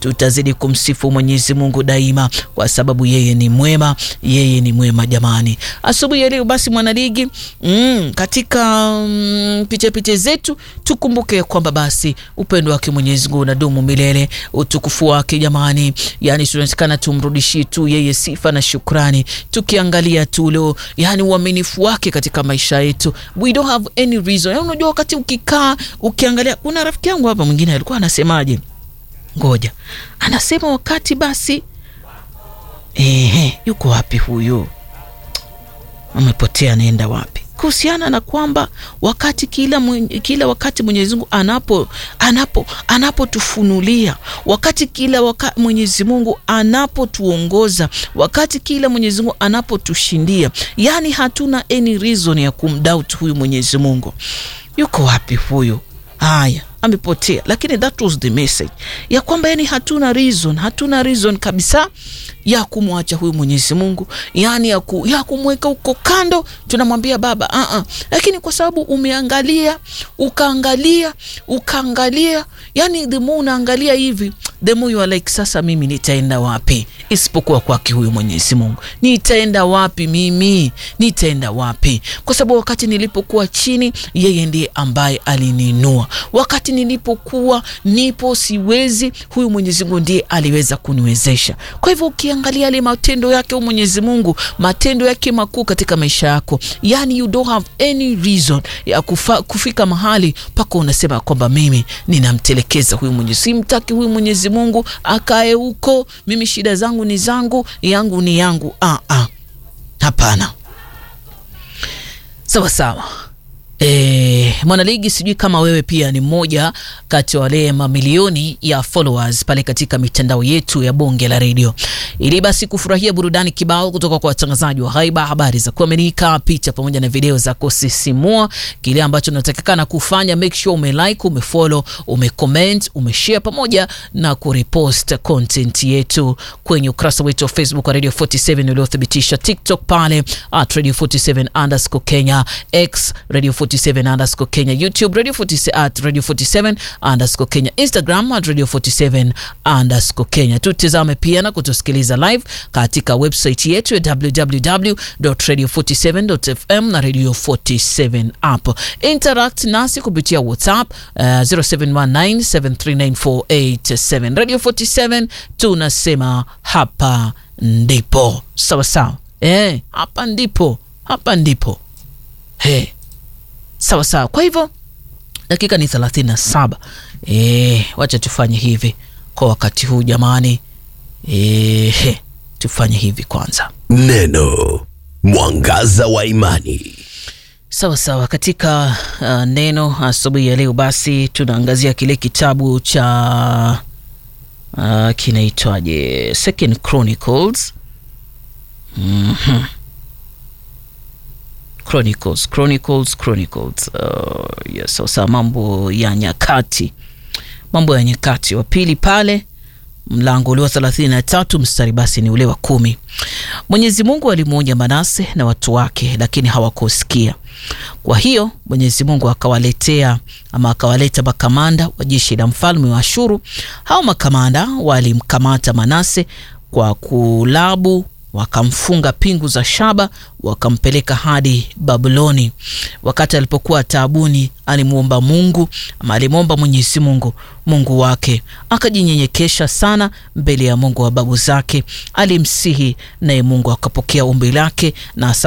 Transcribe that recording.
tutazidi kumsifu Mwenyezi Mungu daima, kwa sababu yeye ni mwema, yeye ni mwema jamani. Asubuhi ya leo basi mwanaligi, mm, katika mm, picha picha zetu tukumbuke kwamba basi upendo wake Mwenyezi Mungu unadumu milele, utukufu wake jamani, yani tunatakana tumrudishie tu yeye sifa na shukrani, tukiangalia tu leo, yani uaminifu wake katika maisha yetu, we don't have any reason. Yani unajua wakati ukikaa ukiangalia, kuna rafiki yangu hapa mwingine alikuwa anasemaje, ngoja, anasema wakati basi, ehe, yuko wapi huyu? Amepotea, anaenda wapi? kuhusiana na kwamba wakati kila, mwenye, kila wakati Mwenyezi Mungu anapo anapo anapotufunulia wakati kila wakati Mwenyezi Mungu anapotuongoza wakati kila Mwenyezi Mungu anapotushindia, yani hatuna any reason ya kumdoubt huyu Mwenyezi Mungu. Yuko wapi huyu? Haya, amepotea, lakini that was the message ya kwamba yani hatuna reason, hatuna reason kabisa ya kumwacha huyu Mwenyezi Mungu, yani ya, ku, ya kumweka huko kando. Tunamwambia Baba uh -uh. Lakini kwa sababu umeangalia ukaangalia ukaangalia, yani the more unaangalia hivi the more you are like, sasa mimi nitaenda wapi isipokuwa kwake huyu Mwenyezi Mungu? Nitaenda wapi mimi? Nitaenda wapi? Kwa sababu wakati nilipokuwa chini, yeye ndiye ambaye alininua. Wakati nilipokuwa nipo siwezi, huyu Mwenyezi Mungu ndiye aliweza kuniwezesha. Kwa hivyo ukiangalia yale matendo yake huyu Mwenyezi Mungu, matendo yake makuu katika maisha yako, yani you don't have any reason ya kufa, kufika mahali pako unasema kwamba mimi ninamtelekeza huyu Mwenyezi, simtaki huyu Mwenyezi Mungu akae huko, mimi shida zangu ni zangu, yangu ni yangu. Ah, ah. Hapana, sawa sawa. E, mwanaligi, sijui kama wewe pia ni mmoja kati ya wale mamilioni ya followers pale katika mitandao yetu ya bonge la redio, ili basi kufurahia burudani kibao kutoka kwa watangazaji wa haiba, habari za kuaminika, picha pamoja na video za kusisimua. Kile ambacho unatakikana kufanya, make sure umelike, umefollow, umecomment, umeshare pamoja na kurepost content yetu kwenye ukurasa wetu wa Facebook wa Radio 47 uliothibitisha, TikTok pale at Radio 47 underscore Kenya, X Radio 47 underscore Kenya, YouTube Radio 47 at Radio 47 underscore Kenya, Instagram at Radio 47 underscore Kenya. Tutizame pia na kutusikiliza live katika website yetu ya www.radio47.fm na Radio 47 app. Interact nasi kupitia WhatsApp uh, 0719739487. Radio 47 tunasema hapa ndipo. Sawa sawa, eh, hapa ndipo, hapa ndipo. Hey. Sawa sawa. Kwa hivyo dakika ni thelathini na saba. E, wacha tufanye hivi kwa wakati huu jamani. E, tufanye hivi kwanza. Neno mwangaza wa imani. Sawa sawa. Katika uh, neno asubuhi ya leo basi tunaangazia kile kitabu cha uh, kinaitwaje, Second Chronicles mm -hmm. Chronicles, Chronicles, Chronicles. Uh, yes, sasa mambo ya nyakati, mambo ya nyakati wa pili pale mlango ule wa thelathini na tatu mstari basi ni ule wa kumi. Mwenyezi Mungu alimwonya Manase na watu wake, lakini hawakusikia. Kwa hiyo Mwenyezi Mungu akawaletea ama akawaleta makamanda wa jeshi la mfalme wa Ashuru. Hao makamanda walimkamata Manase kwa kulabu wakamfunga pingu za shaba wakampeleka hadi Babuloni. Wakati alipokuwa taabuni, alimwomba Mungu ama alimwomba Mwenyezi Mungu, Mungu wake akajinyenyekesha sana mbele ya Mungu wa babu zake, alimsihi naye Mungu akapokea ombi lake na